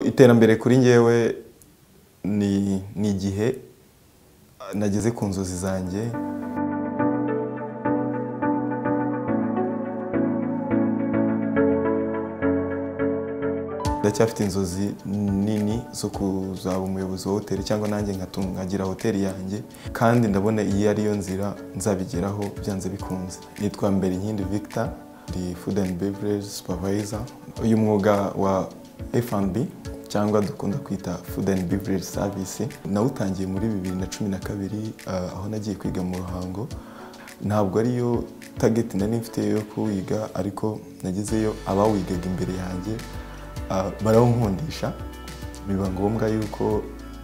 iterambere kuri ngewe ni ni igihe nageze ku nzozi zanjye ndacyafite inzozi nini zo kuzaba umuyobozi wa hoteli cyangwa nanjye nkagira hoteli yanjye kandi ndabona iyi ariyo nzira nzabigeraho byanze bikunze nitwa mbere inkindi victor ndi food and beverage supervisor uyu mwuga wa F&B cyangwa dukunda kwita food and beverage service nawutangiye muri bibiri na cumi na kabiri aho nagiye kwiga mu ruhango ntabwo ariyo tageti nari mfite yo kuwiga ariko nagezeyo abawigaga imbere yanjye barawunkundisha biba ngombwa yuko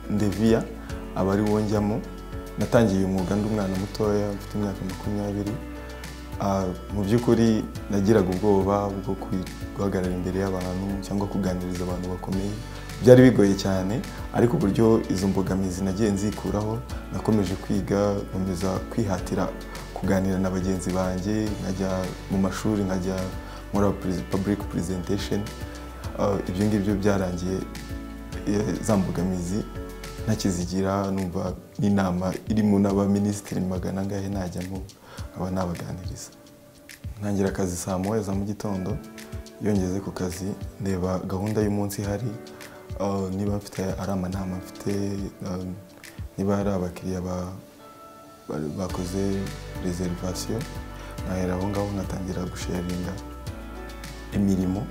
ndeviya aba ari wo njyamo natangiye umwuga ndi umwana mutoya mfite imyaka makumyabiri mu by'ukuri nagiraga ubwoba bwo guhagarara imbere y'abantu cyangwa kuganiriza abantu bakomeye byari bigoye cyane ariko uburyo izo mbogamizi nagiye nzikuraho nakomeje kwiga nkomeza kwihatira kuganira na bagenzi banjye nkajya mu mashuri nkajya muri public presentation ibyo ngibyo byarangiye za mbogamizi ntakizigira numva n'inama irimo n'abaminisitiri magana angahe najyamo nkaba nabaganiriza ntangira akazi saa moya za mu gitondo yongeze ku kazi ndeba gahunda y'umunsi ihari niba mfite ari amanama mfite niba hari abakiriya bakoze reservation nkahera aho ngaho nkatangira gusharinga imirimo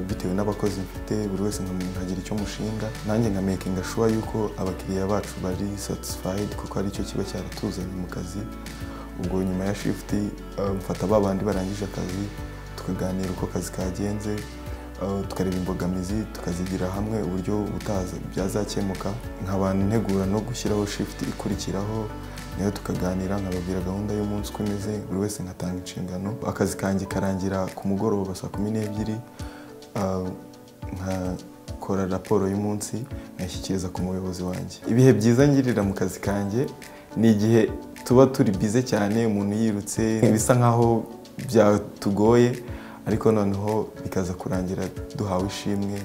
bitewe n'abakozi mfite buri wese nkagira icyo mushinga nanjye nka mekinga shuwa yuko abakiriya bacu bari satisfayidi kuko aricyo kiba cyaratuzanye mu kazi ubwo nyuma ya shifuti mfata ba bandi barangije akazi tukaganira uko akazi kagenze tukareba imbogamizi tukazigira hamwe uburyo butaza byazakemuka nk'abantu ntegura no gushyiraho shifuti ikurikiraho nayo tukaganira nkababwira gahunda y'umunsi uko imeze buri wese nkatanga inshingano akazi kanjye karangira ku mugoroba saa kumi n'ebyiri nkakora raporo y'umunsi nkayishyikiriza ku muyobozi wanjye ibihe byiza ngirira mu kazi kanjye ni igihe tuba turi bize cyane umuntu yirutse bisa nkaho byatugoye ariko noneho bikaza kurangira duhawe ishimwe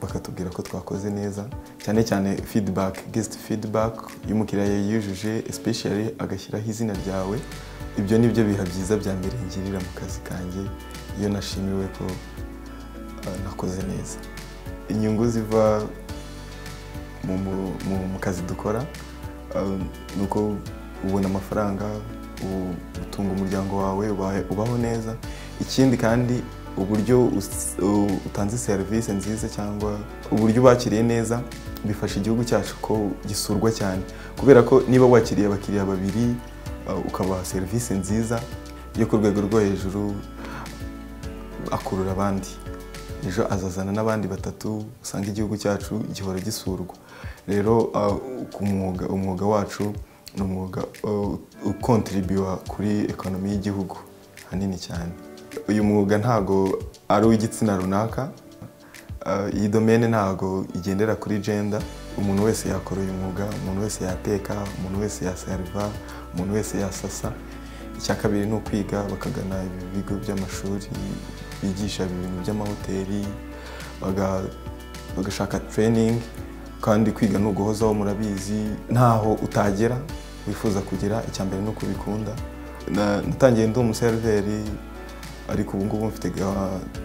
bakatubwira ko twakoze neza cyane cyane feedback guest feedback y'umukiriya yujuje especially agashyiraho izina ryawe ibyo ni byo biha byiza bya mbere ngirira mu kazi kanjye iyo nashimiwe ko nakoze neza inyungu ziva mu kazi dukora ni uko ubona amafaranga utunga umuryango wawe ubaho neza ikindi kandi uburyo utanze serivisi nziza cyangwa uburyo bakiriye neza bifasha igihugu cyacu ko gisurwa cyane kubera ko niba wakiriye abakiriya babiri ukabaha serivisi nziza yo ku rwego rwo hejuru akurura abandi ejo azazana n'abandi batatu usanga igihugu cyacu gihora gisurwa rero umwuga wacu ni umwuga ukontiribiwa kuri ekonomi y'igihugu hanini cyane uyu mwuga ntago ari uw'igitsina runaka iyi domene ntago igendera kuri jenda umuntu wese yakora uyu mwuga umuntu wese yateka umuntu wese yaseriva umuntu wese yasasa icya kabiri ni ukwiga bakagana ibigo by'amashuri bigisha ibintu by'amahoteli bagashaka tereyiningi kandi kwiga ni uguhozaho murabizi ntaho utagera wifuza kugera icya mbere ni uko ubikunda natangiye ndi umuseriveri ariko ubu ngubu mfite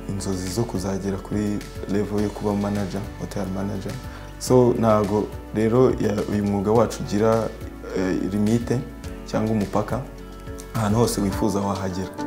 inzozi zo kuzagera kuri level yo kuba manager hotel manager so ntago rero uyu mwuga wacu ugira limite cyangwa umupaka ahantu hose wifuza wahagera